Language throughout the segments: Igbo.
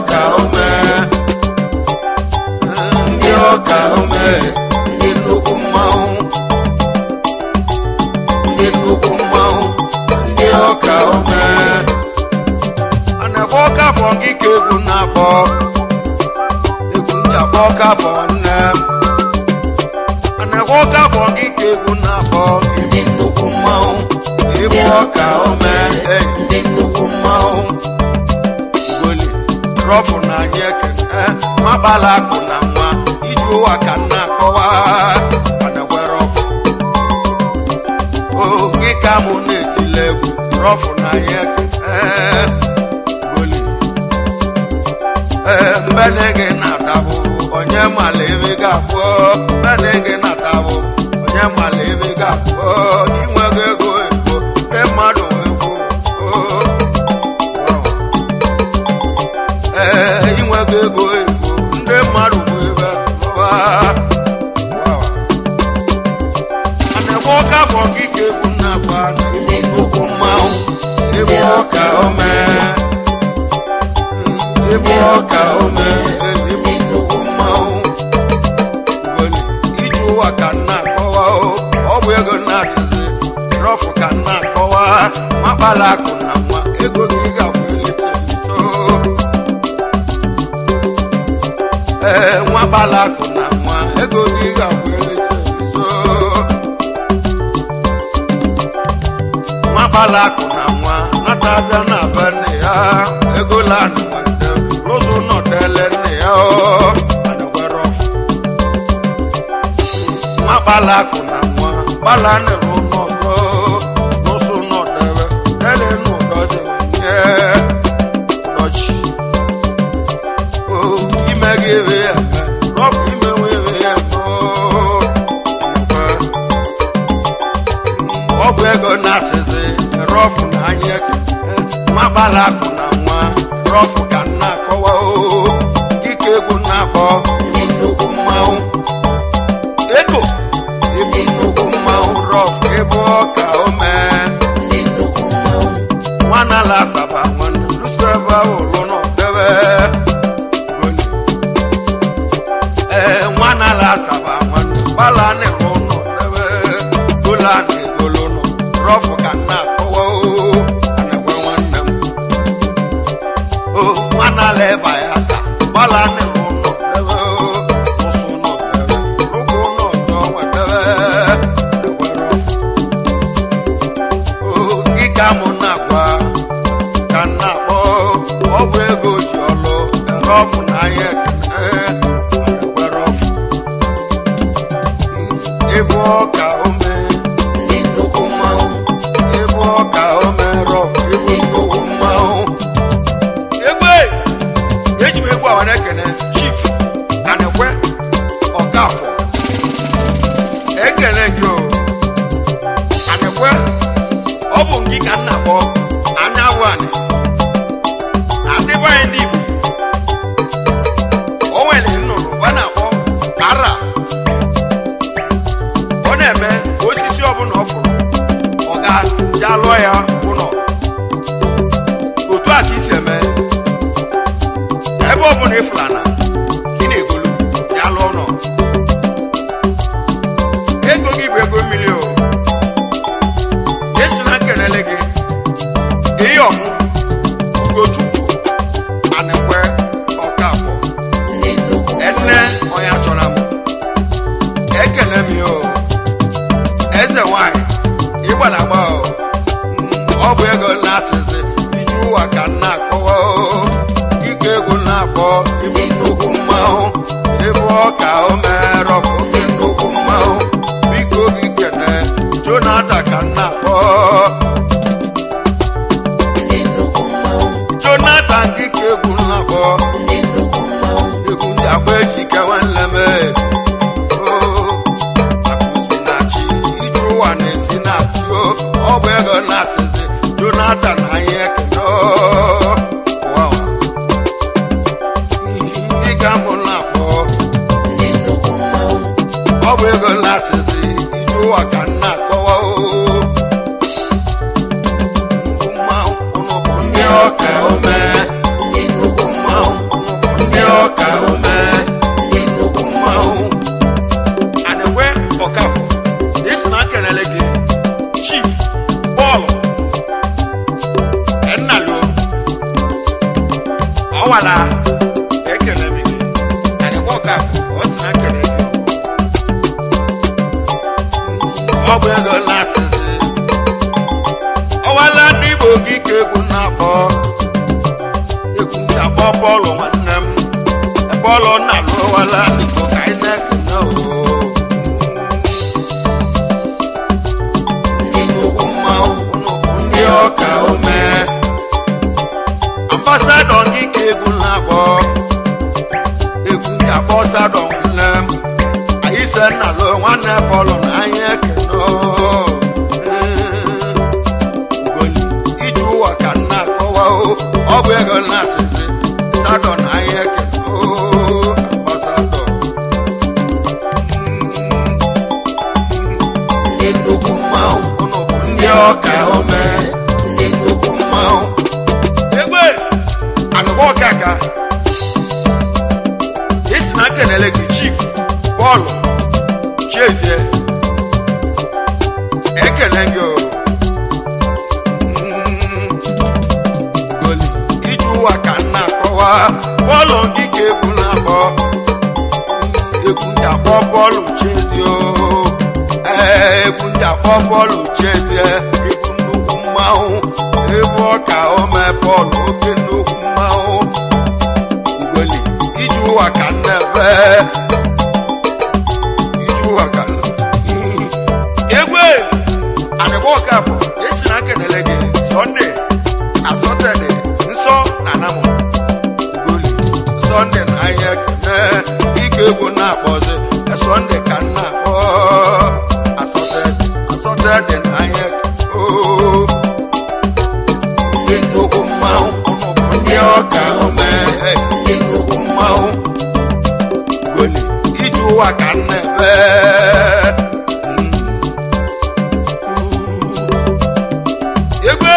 ọka ome ndị ọka ome ndị nnukwu mmanwụ ndị nnukwu mmanwụ ndị ọka ome a na-ekwe ọka afọ gị ka egwu na-akpọ egwu ndị akpọ ọka afọ nne a na-ekwe ọka afọ gị ka egwu na-akpọ ndị nnukwu mmanwụ ịbụ ọka ome eh, ndị nnukwu mmanwụ ugoli rọfụ na anyị ekene makpala akụ na nwa iji ụwa ka nna akọwa adagwe rọfụ oge ka mụ na-etile egwu rọfụ na anyị ekene ugoli ee mbene gị na-atabụ onye mala ebe ga-abụ mbene gị na-atabụ onye mala ebe ga-abụ inwego ego ego ndị mmadụ ego ee inwego ego ego ndị mmadụ bụ ebe lụwa a na-eme ọka bụ ọkịka egwu na-agba n'ime nnukwu mmanwụ ebe ọka ome ebe ọka ome ebe nnukwu mmanwụ Ugoli, iji ụwa ka nna akọwa o, ọ bụ ego na-achịzi rọfụ ka nna akọwa makpala akụ na nwa ego gị ga-abụ elite elite o. ee nwakpala akụ na nwa ego gị ga-abụ elite elite o. nwakpala akụ na nwa nataza na be nne ya ego lanụ nwante lụzụ nọdele nne ya o anagwere ọfụ nwakpala akụ na nwa gbala nịrụ n'ọzọ lụsụ nọdebe dele n'ụdọji nye ụdọchi o ime gị ebe ya eme rọbụ ime nwe ebe ya eme o Anagwe. ọ bụ ego na-achịzi rọfụ na anya eke magbala akụ na nwa rọfụ ka nna akọwa o dịka egwu na-akpọ ndị nnukwu mmanwụ ego ebe nnukwu mmanwụ rọfụ ebe ọka ome ndị nnukwu mmanwụ nwana la asaba nwanne luso ebe ụlụ nọ debe Goli. ee nwana la asaba nwanne gbala nịrụ nọ debe gola na egolo nọ rọfụ ka nna akọwa o anagwe nwanne m o nwana la eba ya sa gbala nịrụ nọ debe o ụsụ nọ debe ụkwụ nọ ọzọ nwe debe anagwe rọfụ o gị ka mụ na-agwa ka nna akpọ ọ bụ ego ji ọlụ rọfụ na anya ekene anagwe rọfụ ịbụ ọka ome ndị nnukwu mmanwụ ịbụ ọka ome rọf ịbụ nnukwu mmanwụ egbe eji m egwu awa na-ekene chief anekwe ọkafọ ekele gị o anekwe ọ bụ gị ka nna kpọ anya bụ anị adịbanyị ndị igbo o nwere nnụnụ ọ na-akpọ ara ọ na-eme osisi ọbụla ọ fụrụ ọ ga-ja lụọ ya ụlọ otu a ka isi eme ebe ọbụla ịfụla na gị na-egolu ya lụọ ụlọ ego gị bụ ego mmiri o esi na nkenele gị ihe ọmụ ugochukwu anekwe ọkafọ enne onye chọrọ m ekele m ya o eze nwanyị ịgbalagba o ọ bụ ego na-achịzi iji ụwa ka nna akọwa o ike egwu na-akpọ ibu nnukwu mmanwụ ịbụ ọka o mere oke nnukwu mmanwụ biko gị kene jonathan ka nna akpọ jonathan gị ka egwu na-akpọ egwu ndị agba eji kewa nleme akụsi na chi ije ụwa na-esi na chi o ọ bụ ego na-achịzi jonathan anyị ekene o. Wow. Ndị ka mụ na-akpọ ọ bụ ego na-achịzi ije ụwa ka nna akọwa o nnukwu mmanwụ ụnụ bụ ndị ọka ome nnukwu mmanwụ ọwala ekele m gị adịkwa ọka ọ sị na kele gị ọ bụ ego na-atịzi ọwala ndị igbo gị ka egwu na-akpọ egwu ji akpọ bọọlụ nwanne m bọọlụ na-alụ ọwala igbo ka anyị na-ekene oo nnukwu mmanwụ ndị ọka ome ambasadọ gị ka egwu na-akpọ egwu ndị akpọ sadọ nwanne m anyị se nna lụ nwanne bọọlụ na anyị ekene oo. Ugoli, iji ụwa ka nna akọwa o ọ bụ ego na-achịzi sadọ na anyị ekene oo ambasadọ ndị nnukwu mmanwụ unu bụ ndị ọka ome ndị nnukwu mmanwụ egbe anụkwa ọka ka esi na kenele gị chief bọọlụ chezie ekele gị o Mm, Ugoli, iji ụwa ka nna akọwa bọọlụ gị ka egwu na-akpọ egwu ndị akpọ bọọlụ chezie o ee egwu ndị akpọ bọọlụ chezie egwu nnukwu mmanwụ egwu ọka ome bọọlụ oke nnukwu mmanwụ Ugoli, iji ụwa ka nna ebe iji ụwa ka nna egwe adịkwa ọkafọ esi na kenele gị sọnde na sọtọde nsọ na anamụ Ugoli, sọnde na ahịa ekene ike egwu na-akpọzi na sọnde ka m na-akpọ asọtọde asọtọde na ahịa oo ndị nnukwu mmanwụ ụnụ bụ ndị ọka ome ndị nnukwu mmanwụ Ugoli, iji ụwa ka m na-ebe egwe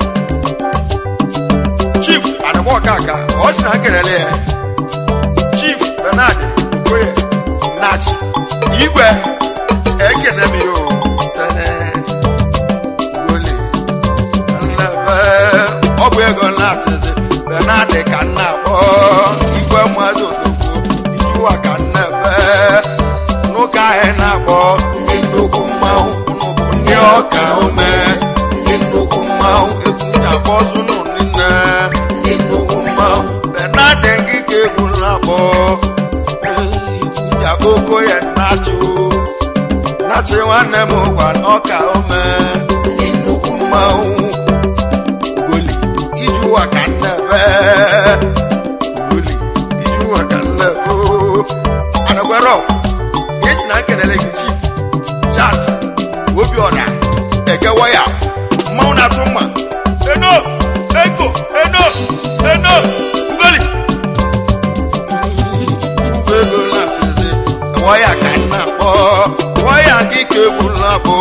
chief adịkwọkaka ọ sị na kelele ya chief benard okoye nachi igwe ekene m yo tene Ugoli, nnebe ọ bụ ego na-atịzi benard ka m na-akpọ igwe mmadụ otogbo iji ụwa ka m na-ebe n'ụka anyị na-akpọ ndị nnukwu mmanwụ unu bụ ndị ọka ome ndị nnukwu mmanwụ egwu na-akpọ zunu nne ndị nnukwu mmanwụ benard gị ka egwu na-akpọ egwu na-akpọ okoye nachi o nachi nwanne m gwa n'ọka ome ndị nnukwu mmanwụ Ugoli, iji ụwa ka nnebe Ugoli, iji ụwa ka nnebe anagwero esi na nkelele gị chief Charles Obiora ekewa ya mmanwụ na-atụ mma eno eko eno eno Ugoli ugbo ego na-atụzi waya ka m na-akpọ waya gị ka egwu na-akpọ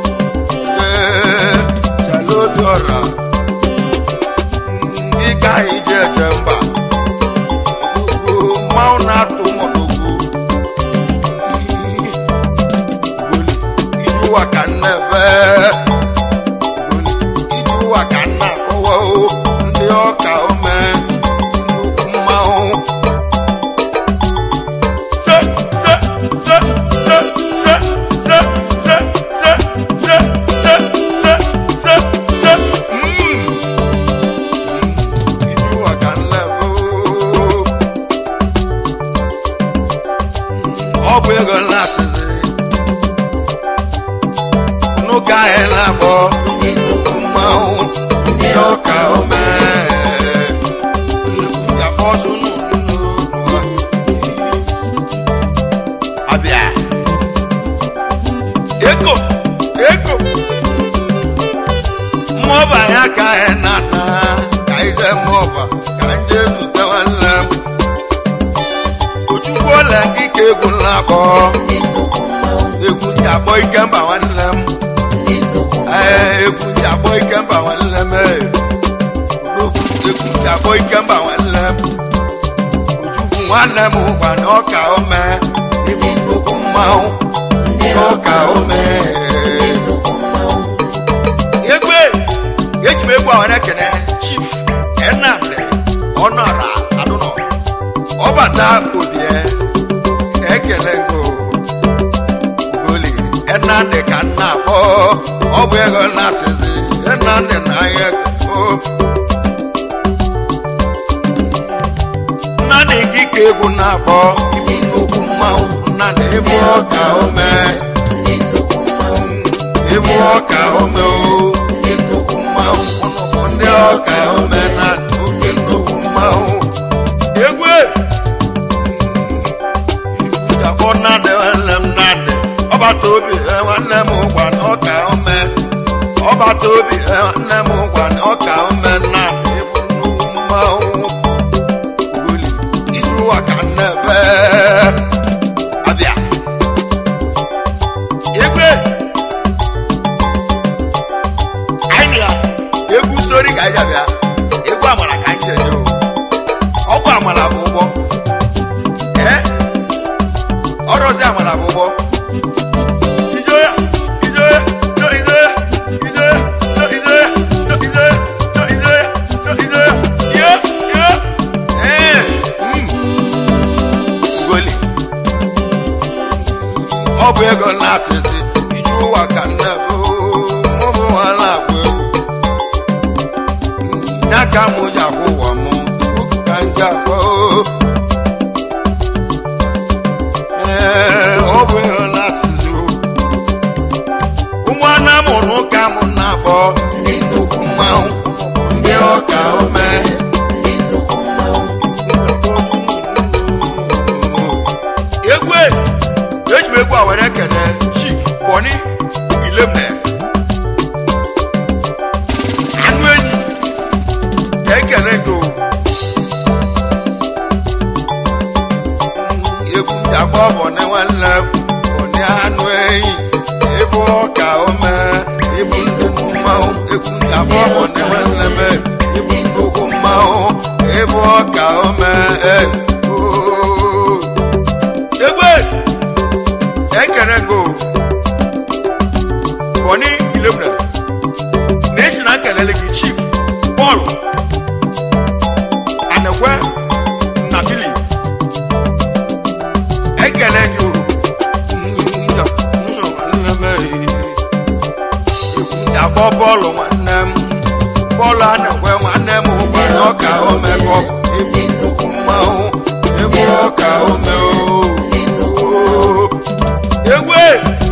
ee chala Obiora ndị ka anyị ji eje mba Ugwu mmanwụ na-atụ mọdụgwu Ugoli, iji ụwa ka m na-ebe Ugoli, iji ụwa ka m na-akọwa o ndị ọka ome nnukwu mmanwụ se se se se se se se se se se se se se mm. Iji ụwa ka m na-ebe o. ọ bụ ego na-atịzi n'ụka anyị na-akpọ ndị nnukwu mmanwụ ndị ọka ome egwu ya kpọzụ n'ụwa abịa ego ego mmụọba ya ka anyị na-ata ka anyị jee mmụọba ka anyị jee zute nwanne m Ojukwu ole gị ka egwu na-akpọ egwu ndị akpọ ikemba nwanne m ee egwu ndị akpọ ikemba nwanne m ee Odogwu egwu ndị akpọ ikemba nwanne m Ojukwu nwanne m gwa na ọka ome ịbụ nnukwu mmanwụ ndị ọka ome egbe eji m egwu ahụ na-ekene chief Nnamdi ọnọra ọbata obie ekele go goli enandị ka nna akpọ ọ bụ ego na-achịzi enandị na ahịa ego nnadị gị ka egwu na-akpọ imi nnukwu mmanwụ nnadị ịbụ ọka ome ịbụ ọka ome o ndị nnukwu mmanwụ ụnụ bụ ndị ọka ome na oke nnukwu mmanwụ egwu akpọ nnadị nwanne m nnadị ọbata obi eh, nwanne m gwa na ọka ome ọbata obi eh, nwanne m gwa na ọka ome nnadị ịbụ nnukwu mmanwụ ugoli iju ụwa ka nnebe abịa egwe anyị na egwu sori ka anyị abịa egwu amala ka anyị jeje o ọgwụ amala bụ ụgbọ ee ọrụzi amala bụ ụgbọ ijo ya ijo ya jo ijo ya ijo ya jo ijo ya jo ijo ya jo ijo ya jo ijo ya yo yo ee mm. ugoli ọ bụ ego na-atịzi iju ụwa ka nne bụ mụbụ ha na-akpụ egwu ya ka mụ ji akwụ ụwa m ukwu ka m ji akpọ ee ọ bụ ego na-atịzi ụmụana m n'ụka m na-akpọ ndị nnukwu mmanwụ ndị ọka ome egwu e, eji m egwu a were ekele chief bọni ilemne anụ enyi ka ekele go egwu ndị akpọ bọni nwanne m, bọni anụ enyi ịbụ ọka ome ịbụ nnukwu mmanwụ egwu ndị akpọ bọni nwanne m ịbụ nnukwu mmanwụ ịbụ ọka ome eh, oh. egbe ekere go bọni ilemne na-esi na nkelele gị chief bọọlụ anekwe na bili ekele gị o akpọ bọọlụ nwanne m bọọlụ anekwe nwanne m gbara ọka omekọ ịbụ nnukwu mmanwụ ịbụ ọka ome o egwe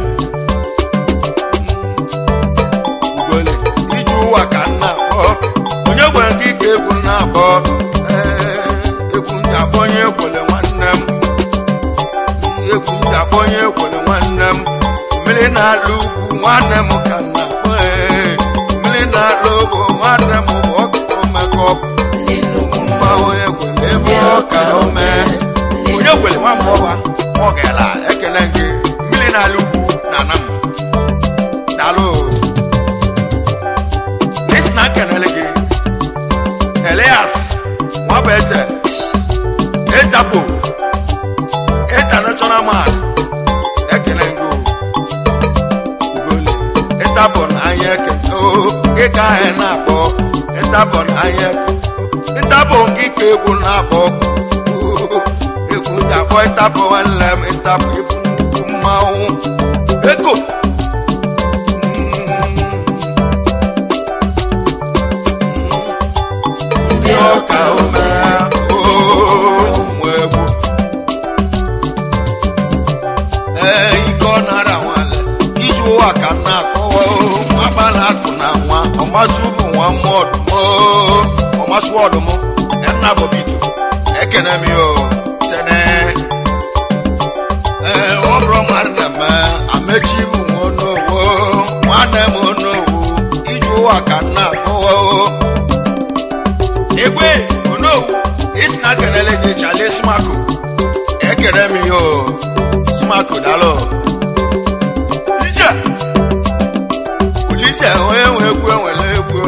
ugole iji ụwa ka m na-akpọ onye gwere gị ka egwu na-akpọ Ee, egwu ndị akpọnye ekwele nwanne m egwu ndị akpọnye ekwele nwanne m mmiri na-alụ ugwu nwanne m ka m na-akpọ ee, mmiri na-alụ ugwu nwanne m bụ ọkụkọ mmekọ mmanwụ ekwele ebe ọka ome onye gwere nwa mgbọba ọ gara ekele gị mmiri na-alụ ugwu na anam daalụ n'isi na nkenele gị elias nwabụ eze etapo international man ekele gị o. ugoli ịtabọ na anya ekele o gị ka anyị na-akpọ ịtabọ na anya ekele ịtabọ gị ka egwu na-akpọ o, egwu ji akpọ ịtabọ nwanne m ịtabọ ịbụ nnukwu mmanwụ ego ndị ọka ome ụmụ egwu ee ike ọ nara nwale iji ụwa ka m na-akọwa agbala akụ na nwa ọmasị bụ nwa mmụọdụm ọmasị ọdụm nna bọbito ekene m yo tene ee ọ bụrụ mmadụ na-eme amechi bụ nwa onowo nwanne m onowo iji ụwa ka m na-akọwa egwe onowu isi na kenele gị chale smako ekene m yo smako dalo ije polisi onye nwe egwu enwere egwu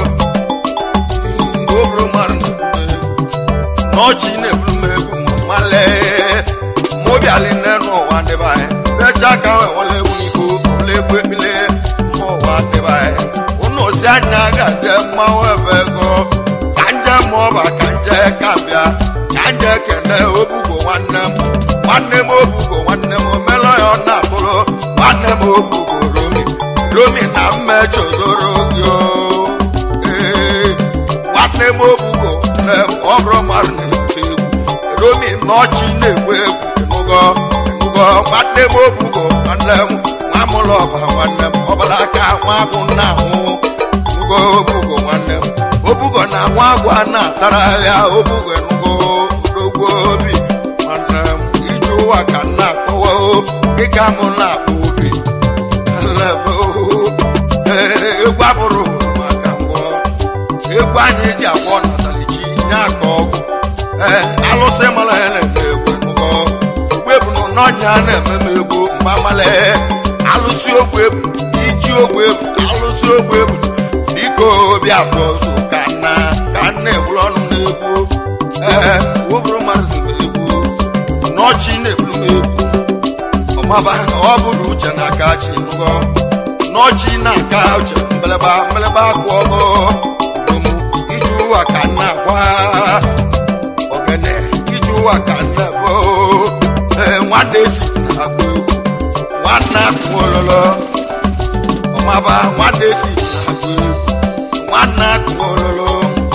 oburu mmadụ n'ọchị na-eburu m egwu male mobiali n'enu ụwa ndị be anyị becha ka enwere egwu n'iko ụlọ egwu ekpile mma ụwa ndị be anyị ụnụ si anya gazie mmanwụ ebe ego ka nje ma ọba ka nje ka bịa ka nje kene obugo nwanne m nwanne m obugo nwanne m omelọ ya ọ na-atụrụ nwanne m obugo romi romi na mmechozoro gị o ee nwanne m obugo na ọ bụrụ mmadụ na-ete egwu romi n'ọchị na-egwu egwu ịnụgọ ịnụgọ nwanne m obugo nwanne m nwa mụlụ ọba nwanne m ọbara aka nwa agụ nna anwụ ịnụgọ obugo nwanne m obugo na nwa agụ a na-atara ya obugo ịnụgọ ndogwo obi nwanne m ije ụwa ka m na-akọwa o dịka m na-akpọ obi Elebe o, ee, egwu abụrụ maka ngwọ egwu anyị ji agwọ natalichi nye aka ọgwụ ee alụsị mara ya na-eme egwu ngọ ogbu ebu na n'ọnya na-eme m egwu mgbe amala alụsị ogbu ebu iji ogbu ebu alụsị ogbu ebu dịka obi abụọ ọzọ ka nna ka nna egburu ọnụ m n'egwu ee wụbụrụ mmadụ si m egwu n'ọchị na-eburu m egwu ọmaba ọ bụrụ uche na-aka chi ngọ n'ọchị na-aka uche mbeleba mbeleba akwụ ọgọ omu iji ụwa ka nna agwa ogene iji ụwa ka nna bụ ee nwanne si na-agba egwu nwanne akụ ololo ọmaba nwanne si na-agba egwu nwanne akụ ololo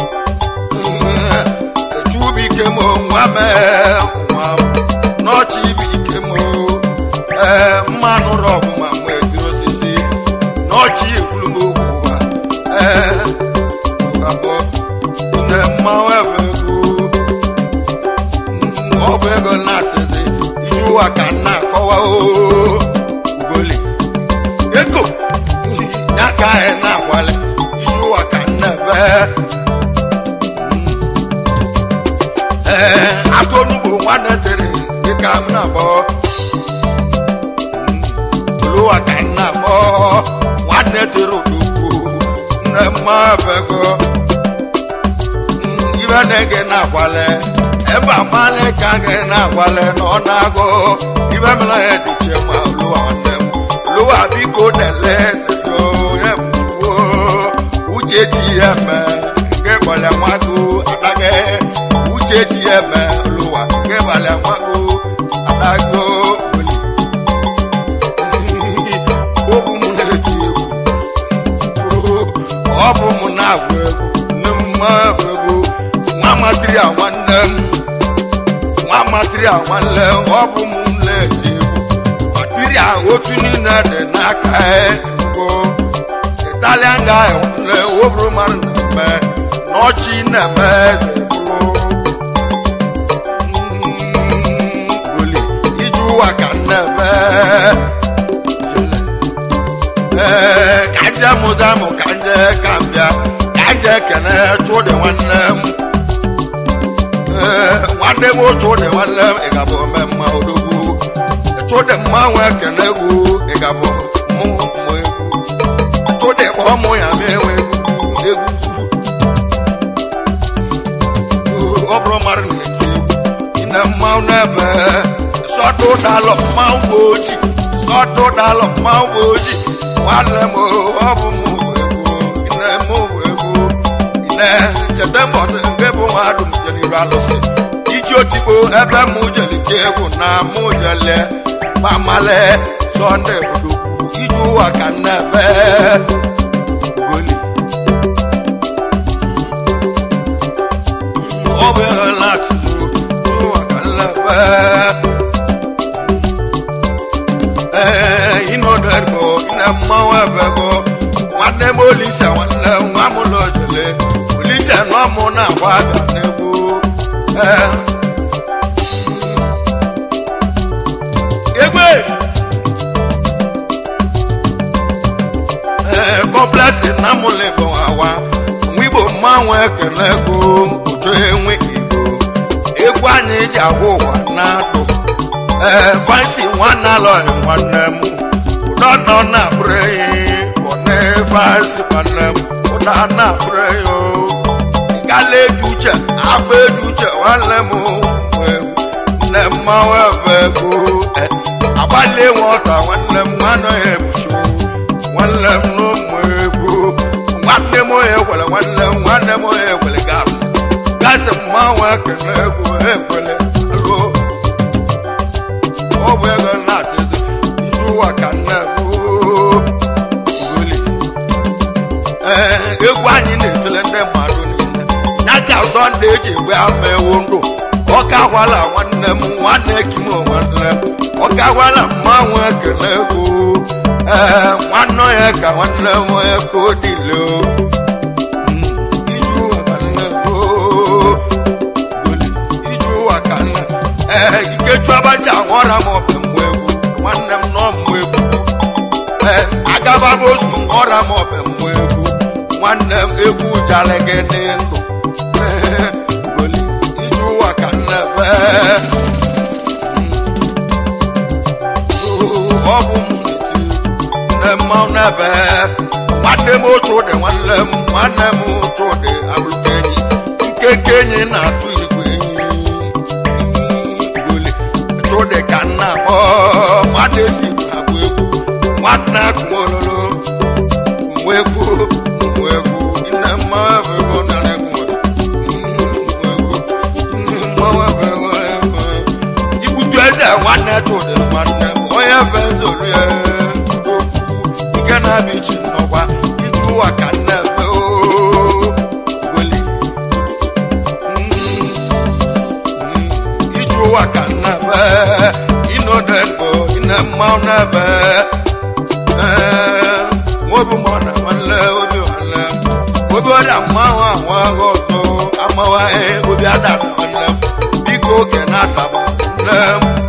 echubike m nwa mee nwa n'ọchị bụ ike m ee mmanụ rọbụ ma mgbe ejiri osisi n'ọchị ekwuru m okwu ụwa ee abụọ nne mmanwụ ebe ego ọ bụ ego na-achịzi iji ụwa ka m na-akọwa oo ugoli ego ya ka anyị na-agwali iji ụwa ka m na-ebe ee atụ onugbo nwanne tere dịka m na-akpọ oluwa ka m na-akpọ nwanne tere odogwu nne mma bego ibe na-ege na-agwale ebe amale ka gị na-agwale na ọ na-agụ ibe mela ya dị iche ma oluwa nwanne m oluwa biko dele onye mtuwo uche ji ya eme nke gbalị nwago adaghe uche ji ya eme oluwa nke gbalị nwago adaghe oli obu m na-eti egwu ọ bụ m na-agụ egwu nne m ma bụ egwu nwa material nwanne m nwa material nwanne m ọ bụ m na-eti egwu material otu niile dị n'aka ego italian guy nwanne woburu mmadụ na-eme n'ọchị na-eme eze bụrụ goli iji ụwa ka m na-eme ee ka nje mụza mụ ka nje ka m bịa ka nje kene chụdị nwanne m ee nwanne m chụdị nwanne m ịgabụ ome mma odogwu chụdị mma nwe kene egwu ịgabụ mụ mụ egwu chụdị kpọọ mụ ya ma enwe egwu egwu ọ bụrụ mmadụ na-eti egwu ine mmanwụ n'ebe sọdụ dalọ mmanwụ bụ oji sọdụ dalọ mmanwụ bụ oji nwanne m ọ bụ m egwu ine m bụ egwu ine cheta mbọsị nke bụ nwadụ m jeliru alụsị iji otigbo ebe m jelite egwu na mụ jele mamale sọnde budogwu iji ụwa ka nnebe goli ọ bụ ihe na-atụzụ ụwa ka nnebe ee ịnọdụgo ine mmanwụ ebego nwanne m olise nwanne m nwa m lojele olise nọ mụ na-agba abịa n'egwu ee egbe ee kọmplesi na mụlịbụ awa nwa igbo mmanwụ ekele ego uju enwe igbo egwu anyị ji agwa ụwa na-adụ ee fansi nwanne alọghị nwanne m ụdọ nọ na-abụrụ ehi bọne fansi nwanne m ụdọ na-abụrụ ehi o ịgala eji uche agba eji uche nwanne m nne mmanwụ ebe ego agbalị nwọta nwanne m nwanne ya ebuchi nwanne m n'ụmụ egwu nwanne m onye gwere nwanne m nwanne m onye gwere gasị gasị mmanwụ ekele egwu ekwele alo ọ bụ ego na-atịzi ndị ụwa ka nna uli ee egwu anyị na-etele ndị mmadụ niile ya ka sọnde eji egbe ama ewu ndụ ọka gwala nwanne m nwanne kim nwanne m ọka gwala mmanwụ ekele egwu ee nwanne ya ka nwanne m eko dile o iju nwanne m o iju ụwa ka nna ee ikechu abacha nwụọra m ọbụ mgbe egwu nwanne m nọ mgbe egwu ee agababa ozu nwụọra m ọbụ mgbe egwu nwanne m egwu jara gị n'ndụ ee ugoli iju ụwa ka nna ee ọ bụ m na-eti nne mmanwụ n'ebe nwanne m otu ụdị nwanne m nwanne m otu ụdị abụrụka enyi nkeke enyi na-atụ igwe enyi igole otu ụdị ka nna akpọ nwanne si na-agba egwu nwanne akụ ololo mgbe egwu mgbe egwu nne mmanwụ ebe ego nara egwu ibutu eze nwanne chụdị nwanne m onye fe zorie okwu ike na-abịa ichi nnọkwa iju ụwa ka nne fe weli iju ụwa ka nne fe inodego ine mmanwụ n'ebe obi mọ na nwanne obi nwanne m obi ọrịa mmanwụ ahụ ahụ ọzọ amawa obi ada na nwanne m biko oge na-asaba nne m